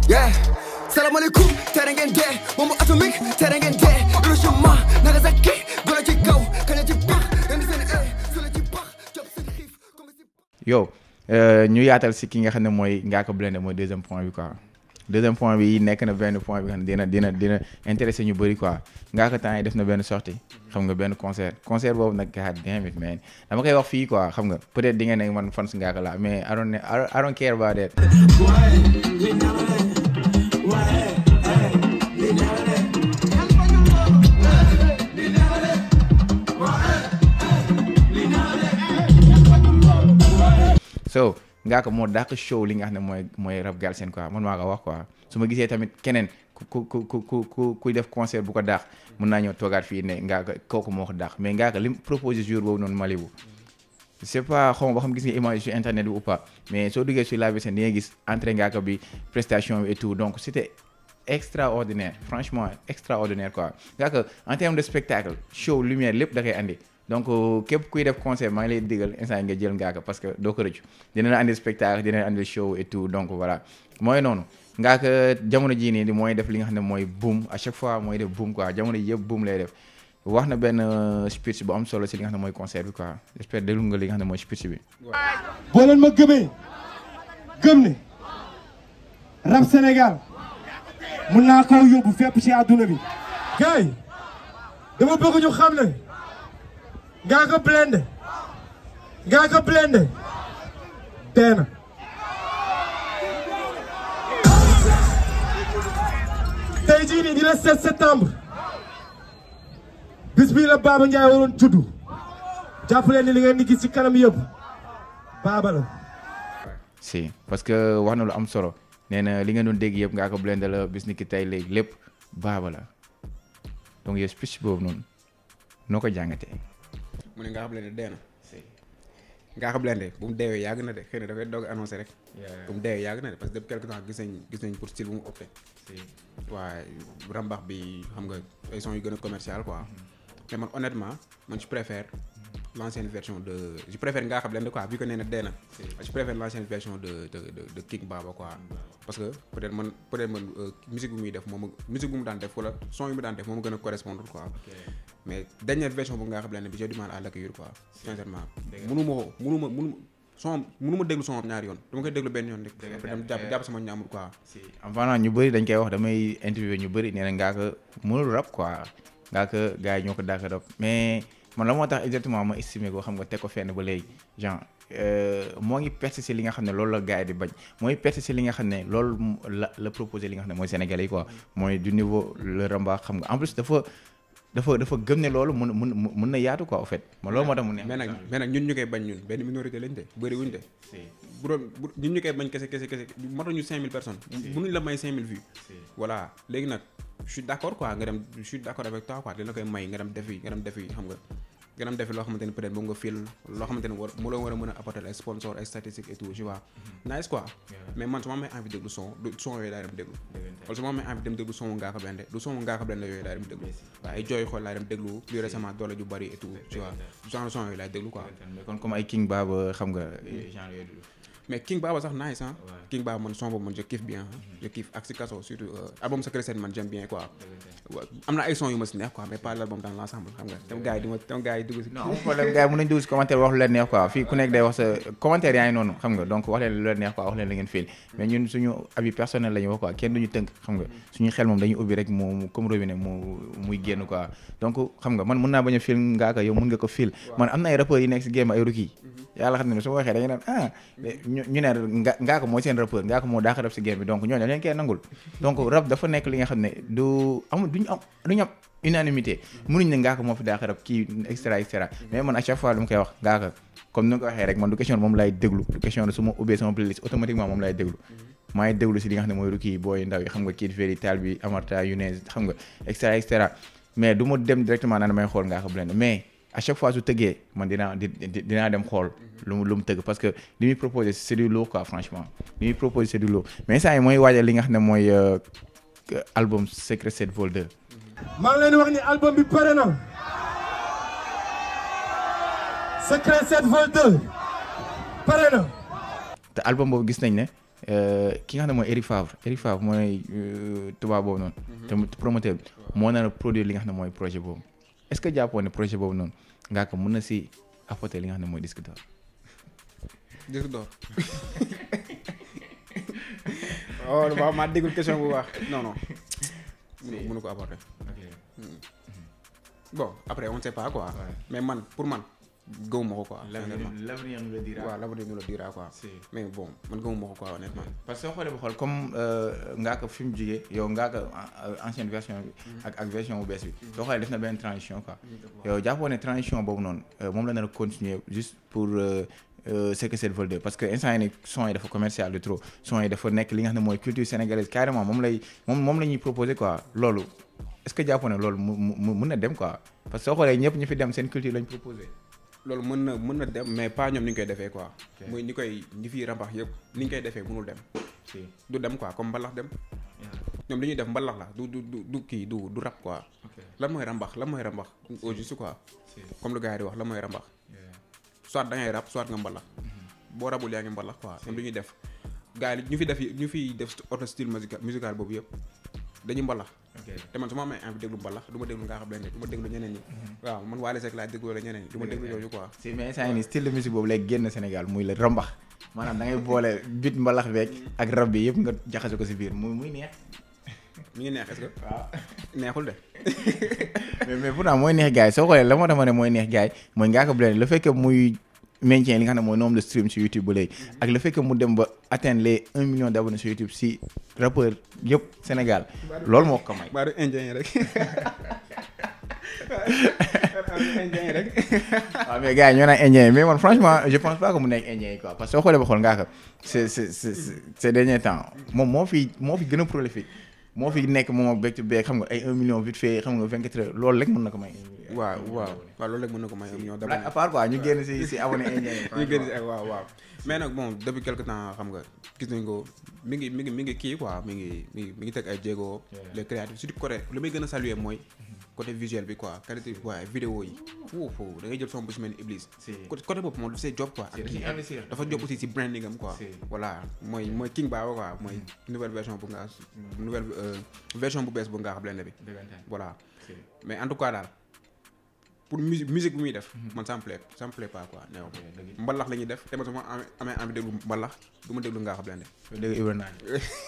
yeah salaamaaleykum tere ngeen dee bombe atomique tere ngeen dee Hiroshima Nagasaki golo ci kaw kaña ci pax indi seen e sula ci pax jop seen xiif comme si yow ñu yaatal si ki nga xam ne mooy Ngaaka Blindé mooy deuxième point bi quoi deuxième point bi nekk na benn point bi nga xam ne dina dina dina intéressé ñu bëri quoi Ngaaka temps yi def na benn sortie xam nga benn concert concert boobu nag god damn it man dama koy wax fii quoi xam nga peut-être di nga ne man fan si Ngaaka la mais I don't I don't care about that so Ngaaka moo dàq show li nga xam ne mooy mooy rap Galsen quoi man maa ko wax quoi su ma gisee tamit keneen ku ku ku ku ku kuy def concert bu ko dàq mun naa ñëw toogaat fii ne Ngaaka kooku moo ko dàq mais Ngaaka li mu proposé jour boobu noonu Malibu c'est pas xaw ma ba xam gis nga image sur internet bi ou pas mais soo duggee sur la VSN di nga gis entrée Ngaaka bi prestation bi et tout donc c'était extraordinaire franchement extraordinaire quoi Ngaaka en termes de spectacle show lumière lépp da koy andi donc képp kuy def concert maa ngi lay digal instant nga jël Ngaaka parce que doo ko rëccu dina la andi spectacle dina la andi show et tout donc voilà mooy noonu Ngaaka jamono jii nii mooy def li nga xam ne mooy boom à chaque fois mooy def boom quoi jamono ji yëpp boom lay def wax na benn speech bu am solo si li nga xam ne mooy concert bi quoi j'espère déglu nga li nga xam ne mooy speech bi. boo leen ma gëmee gëm ne rap Sénégal mun naa koo yóbbu fépp ci àdduna bi. gars yi dama bëgg ñu xam ne Ngaaka Blindé Ngaaka Blindé dee na. tey jii nii di la 7 septembre bis bii la Baba Ndiaye waroon juddu jàpp leen ni li ngeen di gis ci kanam yëpp Baba la. si parce que wax na lu am solo nee na li nga doon dégg yëpp Ngaaka Blindé la bis ni ki tey léegi lépp Baba la donc yow speech boobu noonu noo ko jàngatee. mu ne Ngaaka Blindé dee na Ngaaka Blindé bu mu deewee yàgg na de xëy na dafay doog a annoncé rek bu mu deewee yàgg na de parce que depuis quelque temps gis nañ gis nañ pour style bu mu opté waaye rambax bi xam nga ay son yu gën a commercial quoi mais man honnêtement man je préfère l'ancienne version de je préfère Ngaaka Blindé quoi vu que nee na dee na je préfère l'ancienne version de de de de King Baba quoi parce que peut-être man peut-être man musique bu muy def moom musique bu mu daan def wala son yu mu daan def moom gën a correspondre quoi mais dernière version bu Ngaaka Blindé bi j'ai du mal à l'accueillir quoi sincèrement mënu ma ko mënu ma mënu son mënu ma déglu son ñaari yoon dama koy déglu benn yoon rek après dem jàpp jàpp sama ñaamur quoi si avant ñu bëri dañ koy wax damay interview ñu bëri nee na Ngaaka mënul rap quoi Ngaaka gars yi ñoo ko dàq rap mais man la moo tax exactement ma estimé ko xam nga teg ko fenn ba léegi genre moo ngi perte si li nga xam ne loolu la gars yi di bañ mooy perte si li nga xam ne loolu la la proposé li nga xam ne mooy sénégalais yi quoi mooy du niveau le ramba xam nga en plus dafa dafa dafa gëm ne loolu mun mun mun na yaatu quoi au fait man loolu moo tax mu neex mais nag mais nag ñun ñu koy bañ ñun benn minorité lañ de bëri wuñ de bu doon bu ñun ñu koy bañ kese kese kese matuñu 5000 personnes mënuñ la may 5000 vues voilà léegi nag je suis d'accord quoi nga dem je suis d'accord avec toi quoi dina koy may nga dem defi nga dem defi xam nga nga dem defi loo xamante ne peut-être moom nga fil loo xamante ne war mu la war a mën a apporter ay sponsor ay statistiques et tout tu vois nice quoi mais man su ma amee envie déglu son du son yooyu laay dem déglu wala su ma amee envie dem déglu son Ngaaka Blindé du son Ngaaka Blindé yooyu laay dem déglu waaw ay jooy xool laay dem déglu plus récemment doole ju bari et tout tu vois genre son yooyu laay déglu quoi kon comme ay King Baba xam nga genre yooyu mais King Baba sax nice ah King Baba man son boobu man je kiffe bien je kiffe ak si kaso surtout album Secret Sept man j'aime bien quoi am na ay son yu ma si neex quoi mais pas l'album dans l'ensemble xam nga tam gars yi di ma tam gars yi dugg si non problème gars yi mën nañ dugg si commentaire wax lu leen neex quoi fii ku nekk day wax sa commentaire yaa ngi noonu xam nga donc wax leen lu leen neex quoi wax leen la ngeen fiil mais ñun suñu avis personnel la ñu wax quoi kenn duñu tënk xam nga suñu xel moom dañuy ubbi rek mu comme robinet mu muy génn quoi donc xam nga man mën naa bañ a fiil Ngaaka yow mën nga ko fiil man am na ay rappeurs yi nekk si game ay rookie yàlla xam ne su ma waxee dañu naan ah ñu ne nga Ngaaka mooy seen rappeur Ngaaka moo daax rap si game bi donc ñooñu dañ leen koy nangul donc rap dafa nekk li nga xam ne du amul duñu am duñu am unanimité mënuñ ne Ngaaka moo fi daax rap kii extra extra mais man à chaque fois lu ma koy wax Ngaaka comme ni nga ko waxee rek man du question moom lay déglu du question de su ma ubbee sama playlist automatiquement moom lay déglu maa ngi déglu si li nga xam ne mooy rookie booy ndaw yi xam nga Kid Veli Tal bi Amarta Younes xam nga extra extra mais du ma dem directement naan may xool Ngaaka Blindé mais à chaque fois su tëggee man dinaa di dinaa dem xool lu mu lu mu tëgg parce que li muy proposé c'est du lourd quoi franchement li muy proposé c'est du lourd mais saa yi mooy waajal li nga xam ne mooy album Secret 7 Vol 2. maa ngi leen di wax ni album bi pare na Secret 7 Vol 2 pare na. te album boobu gis nañ ne euh, ki nga xam ne mooy Eric Favre Eric Favre mooy euh, tubaab boobu noonu. te promoteur bi moo nar a produire li nga xam ne mooy projet boobu est-ce que jàppoon ne projet boobu noonu ngaa ko mën na si apporter li nga xam ne mooy disque d'or. disque d'or oh waaw maa déggul question bu baax non non mënu mënu ko apporter bon après on sait pas quoi Ouais. mais man pour man gëmuma ko quoi honnêtement l'avenir nous le dira. waaw l'avenir nous le dira quoi Si. mais bon man gëmuma ko quoi honnêtement parce que soo xoolee ba xool comme ngaa ko fi mu jugee yow ngaa ko ancienne version bi ak ak version bu bees bi soo xoolee def na benn transition quoi yow jàppoo ne transition boobu noonu euh, moom la nar a continuer juste pour euh, euh, ce que c'est vol 2 parce que instant yi ni son yi dafa commercial de trop son yi dafa nekk li nga xam ne mooy culture sénégalaise carrément moom lay moom moom la ñuy proposer quoi loolu est-ce que jàppoo ne loolu mu mu mën na dem quoi parce que soo xoolee ñëpp ñu fi dem seen culture lañ proposer loolu mën na mën na dem mais pas ñoom ni ñu koy defee quoi Ok. muy ñi koy ñi fiy rambax yëpp ni ñu koy defee mënul dem si du dem quoi comme mbalax dem ñoom li ñuy def mbalax la du du du du kii du du rap quoi ok lan mooy rambax lan mooy rambax au juste quoi si comme lu gars yi di wax lan mooy rambax soit da ngay rap soit nga mbalax boo rabul yaa ngi mbalax quoi ñoom li ñuy def gars yi ñu fi def ñu fi def auto style musical musical boobu yëpp dañuy mbalax ok te man su ma amee envie déglu mbalax du ma déglu ngaa xam leen du ma déglu ñeneen ñi waaw man Wally Seck laa déglu wala ñeneen ñi du ma déglu yooyu quoi si mais instant yii nii style de musique boobu lay génn Sénégal muy la rambax maanaam da ngay boole bit mbalax beeg ak rab bi yëpp nga jaxase ko si biir muy muy neex. mi ngi neex est-ce que waaw neexul de mais mais pourtant mooy neex gars yi soo xoolee la moo tax ma ne mooy neex gars yi mooy ngaa ko blende le fait que muy maintien li nga xam ne mooy nombre de stream sur YouTube ba léegi ak le fait que mu dem ba atteindre les un million d'abonnés sur YouTube si rappeur yëpp Sénégal loolu moo ko may. baaru indien yi rek indien yi rek waaw mais gars yi ñoo naan indien yi mais man franchement je pense pas que mu nekk indien yi quoi parce que soo xoolee ba xool ngaa ko c'est c'est c'est ces derniers temps moom moo fi moo fi gën a prolifique moo fi nekk moom ak bectu beeg xam nga ay un million vite fait xam nga vingt quatre heures loolu rek mën na ko may. waaw waaw waaw loolu rek mën na ko may am ñoo à part quoi ñu génn si si abonné indien yi. ñu génn si ak waaw waaw mais nag bon depuis quelque temps xam nga gis nañ ko mi ngi mi ngi mi ngi kii quoi mi ngi mi ngi mi ngi teg ay jéego les créatifs surtout côté li may gën a saluer mooy côté visuel bi quoi qualité bi waaye vidéo yi foofu da ngay jël son bu si mel ni Iblis Si. côté côté boobu moom daf see job quoi Si, da ciy investir. dafa job aussi si branding am quoi Si. voilà mooy mooy King Baba quoi mooy nouvelle version bu nga nouvelle euh, version bu bees bu nga xam leen bi voilà mais en tout cas daal pour musique musique bi muy def man ça me plaît ça me plaît pas quoi néew mbalax la ñuy def te man su ma amee amee envie déglu mbalax du ma déglu ngaa xam leen dégg Ibra Naan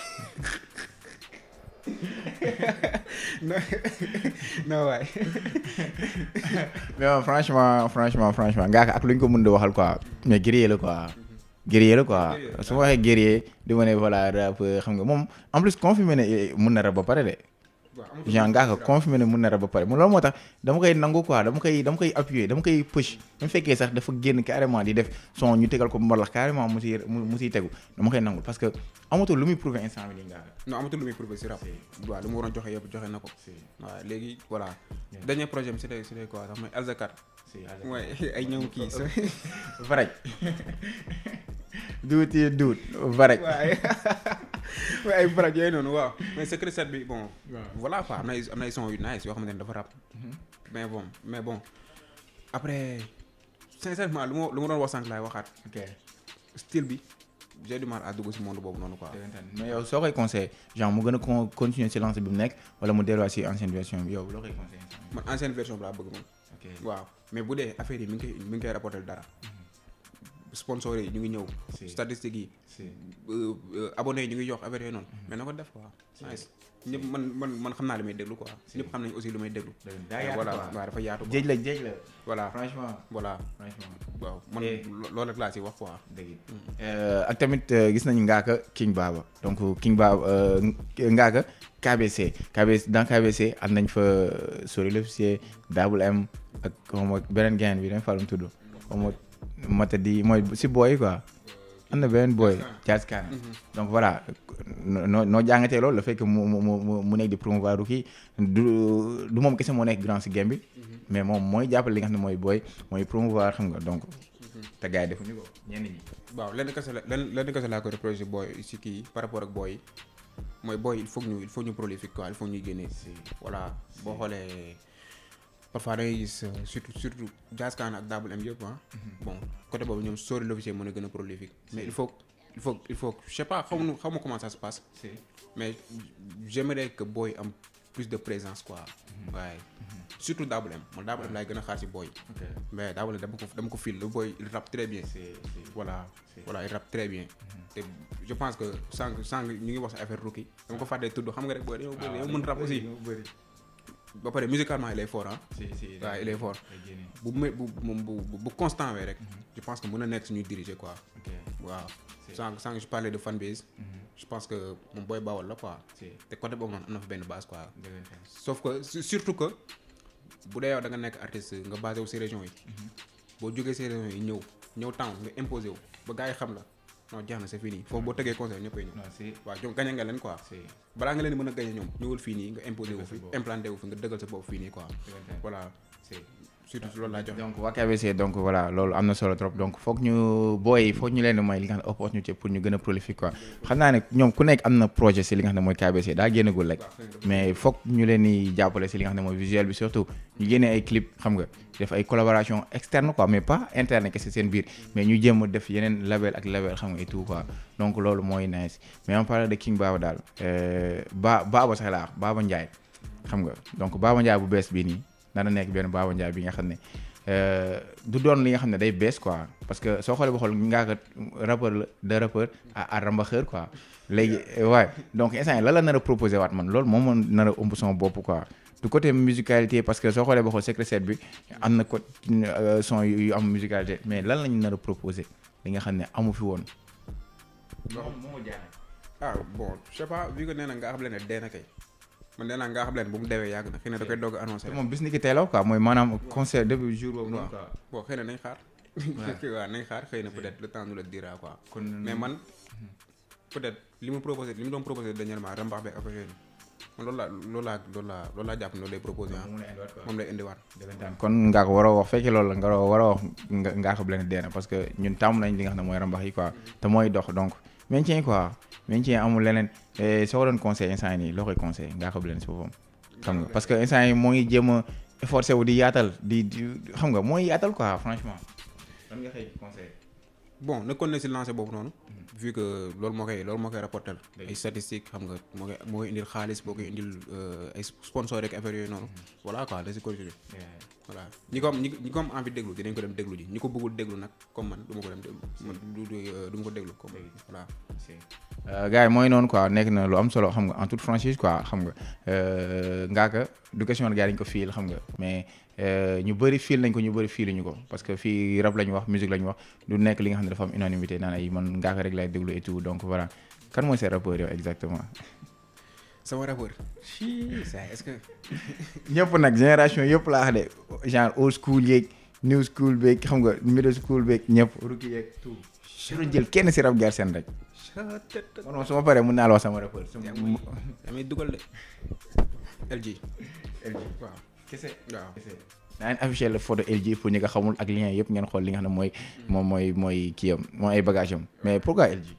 non non waay mais bon, franchement franchement franchement ngaa ko ak lu ñu ko mën di waxal quoi mais guerrier la quoi guerrier la quoi su ma waxee guerrier di ma ne voilà rap xam nga moom en plus confirmé ne mën na rap ba pare de genre ngaa ko confirmé ne mën na rap ba pare mu loolu moo tax dama koy nangu quoi dama koy dama koy appuyer dama koy push même fekkee sax dafa génn carrément di def son ñu tegal ko mbalax carrément mu siy mu mu siy tegu dama koy nangu parce que amatul lu muy prouver instant bi nii ngaa ko non amatul lu muy prouvé si rap waaw lu mu waroon joxe yëpp joxe na ko waaw léegi voilà dernier projet bi c'était c'était quoi sax mooy Alzakat mooy ay ñëw kii sa varaj duut yi duut varaj waaye waaye ay baraj yooyu noonu waaw mais secret set bi bon voilà quoi am na ay am na ay son yu nice yoo xamante ne dafa rap mais bon mais bon après sincèrement lu ma lu ma doon wax sànq laay waxaat ok style bi j'ai du mal à dugg si monde boobu noonu quoi mais yow soo koy conseillé genre mu gën a con continuer si lancé bi mu nekk wala mu delluwaat si ancienne version bi yow loo koy conseillé man ancienne version bi laa bëgg man ok waaw mais bu dee affaire yi mi ngi koy mi ngi koy rapporter dara sponsor yi ñu ngi ñëw Si. statistiques yi si euh, euh, abonnés yi ñu ngi yokk affaire yooyu noonu mais na ko def quoi nice ñëpp man man man xam naa li may déglu quoi ñëpp xam nañ aussi lu may déglu daa yaatu voilà quoi. waaw dafa yaatu quoi. jéej la jéej la voilà franchement voilà franchement waaw man Et- lo- loolu rek laa si wax quoi dëgg ak tamit euh, gis nañu Ngaaka King Baba donc King Baba euh, Ngaaka KBC KBC dans KBC am nañ fa Sori l'officier Double M ak xaw ma beneen gain bi dañ fa doon tudd xaw ma Matadi mooy si booy quoi am na beneen booy Jazz Khan donc voilà noo noo jàngatee loolu le fait que mu mu mu mu nekk di promouvoir kii du du moom kese moo nekk grand si game bi mais moom mooy jàppale li nga xam ne mooy booy mooy promouvoir xam nga donc te gars yi defuñu ko ñenn ñi. waaw lenn kese la lenn lenn kese laa ko reproché booy si kii par rapport ak booy yi mooy booy il faut que ñu il faut ñu prolifique quoi il faut ñuy génnee voilà boo xoolee parfois da ngay gis euh, surtout surtout Jazz Khan ak Double M yëpp ah bon côté boobu ñoom Sori l'officier mën a gën a prolifique mais il faut il faut il faut je sais pas xaw ma xaw ma comment ça se passe si mais j'aimerais que booy am plus de présence quoi waaye surtout Double M man Double M laay gën a xaar si booy ok mais Double M dama ko dama ko fil le booy il rappe très bien si si voilà Si. voilà il rappe très bien te je pense que sànq sànq ñu ngi wax sa affaire rookie dama ko fàttee tudd xam nga rek booy dañoo bëri dañoo mën rap aussi bëri ba pare musicalement il est fort ah si si waaw il est fort day génne. bu me bu moom bu bu bu constant wee rek je pense que mën na nekk suñuy diriger quoi ok waaw Si. sànq sànq je parlais de fanbase je pense que moom booy bawal la quoi si te côté boobu noonu am na fa benn base quoi dëggantaan. sauf que su- surtout que bu dee yow da nga nekk artiste nga basé wu si région yi boo jógee si région yi ñëw ñëw town nga imposé wu ba gars yi xam la non jeex na c'est fini foofu boo tegee conseil ñëppay ñëw non si waaw ñoom gañe nga leen quoi si balaa nga leen di mën a gañe ñoom ñëwal fii nii nga imposé wu Dëggal sa fi bopp. implanté wu fi nga dëggal sa bopp fii nii quoi dëggantaan. voilà si surtout loolu laa joxe donc waa KBC donc voilà loolu am na solo trop donc foog ñu booy foog ñu leen di may li nga xam ne opportunité pour ñu gën a prolifique quoi xam naa ne ñoom ku nekk am na projet si li nga xam ne mooy KBC daa génnagul rek mais foog ñu leen di jàppale si li nga xam ne mooy visuel bi surtout ñu génnee ay clip xam nga def ay collaboration externe quoi mais pas interne kese seen biir mais ñu jéem a def yeneen label ak label xam nga et tout quoi donc loolu mooy nice mais on parle de King Baba daal euh, ba Baba sax laa wax Baba Ndiaye xam nga donc Baba Ndiaye bu bees bii nii dana nekk benn Baba Ndiaye bi nga xam ne euh, du doon li nga xam ne day bees quoi parce que soo xoolee ba xool ngaa ko rappeur la de rappeur à à rambaxeur quoi léegi waaye donc instant yii lan la nar a proposé waat man loolu moom moo nar a ëmb sama bopp quoi du côté musicalité parce que soo xoolee ba xool secret set bi am na ko euh, son yu yu am musicalité mais lan lañu nar a proposé li nga xam ne amu fi woon. loolu moo ma jaaxal. ah bon je sais pas vu que nee na nga xam leen ne dee na kay man nee naa nga xam leen bu mu deewee yàgg na xëy na da koy doog a annoncé te moom bis ni ki teelaw quoi mooy maanaam concert depuis jour boobu noonu quoi. bon xëy na nañ xaar waaw nañ xaar xëy na peut-être le temps nous le dira quoi kon mais man peut-être li mu proposé li mu doon proposé dernièrement rembax beeg affaire yooyu man loolu laa loolu laa loolu laa loolu laa jàpp ne loolu lay proposé ah mu ne indiwaat quoi. moom lay indiwaat dëggantaan kon ngaa ko war a wax fekkee loolu la nga war a wax nga ngaa ko leen deena parce que ñun tàmm nañ li nga xam ne mooy rambax yi quoi te mooy dox donc maintien quoi maintien amul leneen Eh, soo ko doon conseil instant yi nii loo koy conseil ngaa ko leen si boppam xam nga parce que instant yi moo ngi jéem a efforcé wu di yaatal di di xam nga mooy yaatal quoi franchement lan nga xëy conseil bon na kon ne si lancé boobu noonu vu que loolu moo koy loolu moo koy rapporter Dëgg. ay statistiques xam nga moo koy moo koy indil xaalis boo koy indil euh, ay sponsor rek affaire yooyu noonu voilà quoi da si continuer voilà ñi ko am ñi ñi ko am envie déglu dinañ ko dem déglu ji ñi ko bëggul déglu nag comme man du ma ko dem déglu man du du euh, du ma ko déglu comme voilà gars yi mooy noonu quoi nekk na lu am solo xam nga en toute franchise quoi xam nga ngaaka du question gars yi dañu ko fiil xam nga mais euh, ñu bëri fiil nañ ko ñu bëri fiiluñu ko parce que fii rap la ñu wax musique la ñu wax du nekk li nga xam ne dafa am unanimité naan ay man ngaaka rek lay déglu et tout donc voilà kan mooy seen rappeur yow exactement sama rappeur chii ça est-ce que ñëpp nag génération yëpp laa wax de genre old school yeeg new school beeg xam nga middle school beeg ñëpp rookie yeeg tout su jël kenn si rap gar seen rek man moom su ma paree mun naa la wax sama rappeur su ma- damay dugal de LG waaw kese waaw naa leen affiché la photo LG pour ñi nga xamul ak lien yëpp ngeen xool li nga xam ne mooy moom mooy mooy kii am mooy ay bagage am mais pourquoi LG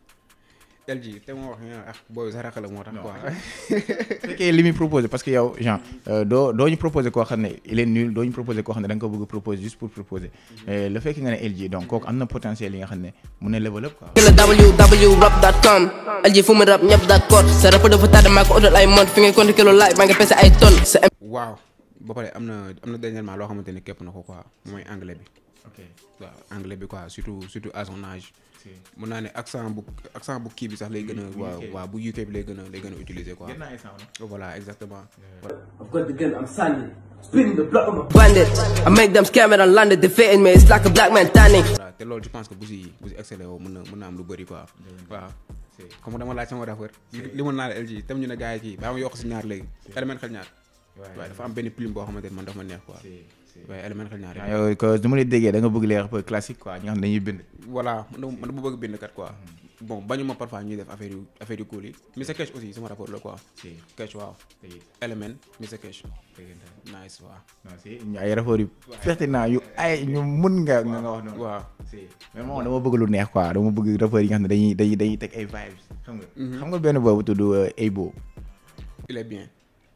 LG te moo wax nga ah booy sa rakk la moo tax Non. quoi fekkee li muy proposé parce que yow genre euh, doo doo ñu proposé koo xam ne il est nul doo ñu proposé koo xam ne da nga ko bëgg proposer juste pour proposer mais le fait que nga ne LG donc kooku am na potentiel yi nga xam ne mun na level up quoi la www.rap.com LG fu mu rap ñëpp d'accord sa rap dafa tardé maa ko utal ay mode fi ngay compter kilo laaj maa ngi pese ay tonnes sa waaw ba pare am na am na dernièrement loo xamante ni képp na ko quoi mooy anglais bi ok waaw anglais bi quoi surtout surtout à son âge si mun naa ne accent bu accent bu kii bi sax lay gën a Bu waaw UK. waaw bu UK bi lay gën a lay gën a utiliser quoi gën naa ay sound voilà exactement I've got the gun, I'm standing. Spinning the block on my bandit I make them scam it and land it defeating me it's like a black man tanning voilà te loolu je pense que bu si bu si excellé woo mën na mën na am lu bëri quoi waaw comme dama laaj sama rappeur li mën naa la LG tam ñu ne gars yi kii baa ma yokk si ñaar léegi élément xel ñaar waaye dafa am benn plume boo xamante ni man dafa ma neex quoi waaye élément xel ñaar ah yow que du ma lay déggee da nga bëgg les rappeurs classique quoi ñi nga xam ne dañuy bind voilà man dama man dama bëgg bind kat quoi bon bañu ma parfois ñuy def affaire yu affaire yu cool yi Mr Cash aussi sama rapport la quoi si Cash waaw Element Mr Cash nice waaw non si ñu ay rappeurs yu pertinent yu ay ñu mun nga nga nga wax noonu waaw si mais moom dama bëgg lu neex quoi dama bëgg rappeurs yi nga xam ne dañuy dañuy dañuy teg ay vibes xam nga xam nga benn boobu tudd Abo il est bien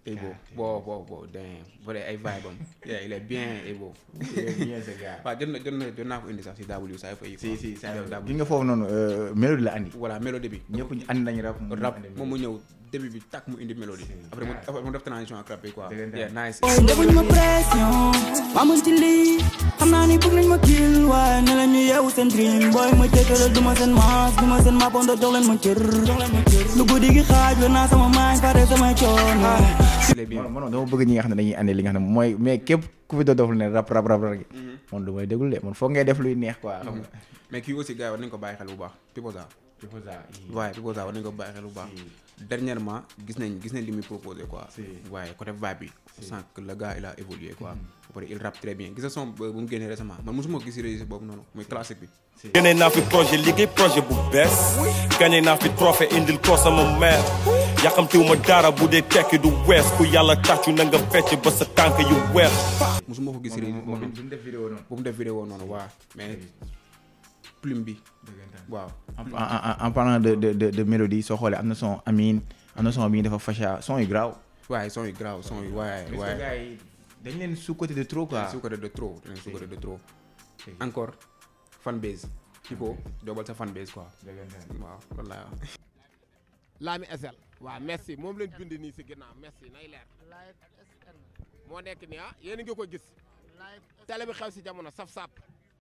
et beau bon bon bon damn vrai ay vibe am yeah il est bien et beau bien ce gars. waaw jot na jot na jot naa ko indi sax si W saa fa yi si si saa W gi nga foofu noonu euh, mélodie la andi. voilà mélodie bi ñëpp ñu andi nañu rap. mu rap andi moom mu ñëw début bi takk mu indi mélodie après mu après mu def transition ak rap bi quoi Dëggantaan. yeah nice defuñu ma pression maa mën ci lii xam naa ni bëgg nañ ma kill waaye ne la ñu yeewu seen dream booy ma jëkkëral du ma seen maas du ma seen maapondo jox leen ma cër lu guddi gi xaaj wér naa sama maañ pare samay coono il est bien man man dama bëgg ñi nga xam ne dañuy andi li nga xam ne mooy mais képp ku fi doon def lu ne rap rap rap rek. man du may déglu de man foog ngay def luy neex quoi. xam nga. mais kii aussi gars yi war nañ ko bàyyi xel bu baax Pipoza waaye Pipoza war nañ ko bàyyi xel bu baax dernièrement gis nañ gis nañ li muy proposé quoi Si. waaye côté vibe bi sens que le gars il a évolué quoi après il rappe très bien gis nga son bu mu génnee récemment man mosuma ko gis si registre boobu noonu muy classique bi génne naa fi projet liggéey projet bu bees gagné naa fi trophée indil ko sama mère yàqamtiwu ma dara bu dee tekki du wees ku yàlla tàccu na nga fecc ba sa tànk yu weex mosuma ko gis si registre boobu noonu duñ def vidéo noonu. bu mu def vidéo noonu waaw mais plume bi waaw en en en parlant de de de de mélodie soo xoolee am na son Amine am na son bi dafa facha son yu graaw. waaye son yu grave son yu waaye waaye gars yi dañ leen sous côté de trop quoi. sous-côté de trop dañ sous-côté de trop encore fanbase Pipo doobal sa fanbase quoi waaw loolu laa wax Lami SL waaw merci moom lañ bind nii si ginnaaw merci nay leer moo nekk nii ah yéen a ngi ko gis télé bi xew si jamono saf sap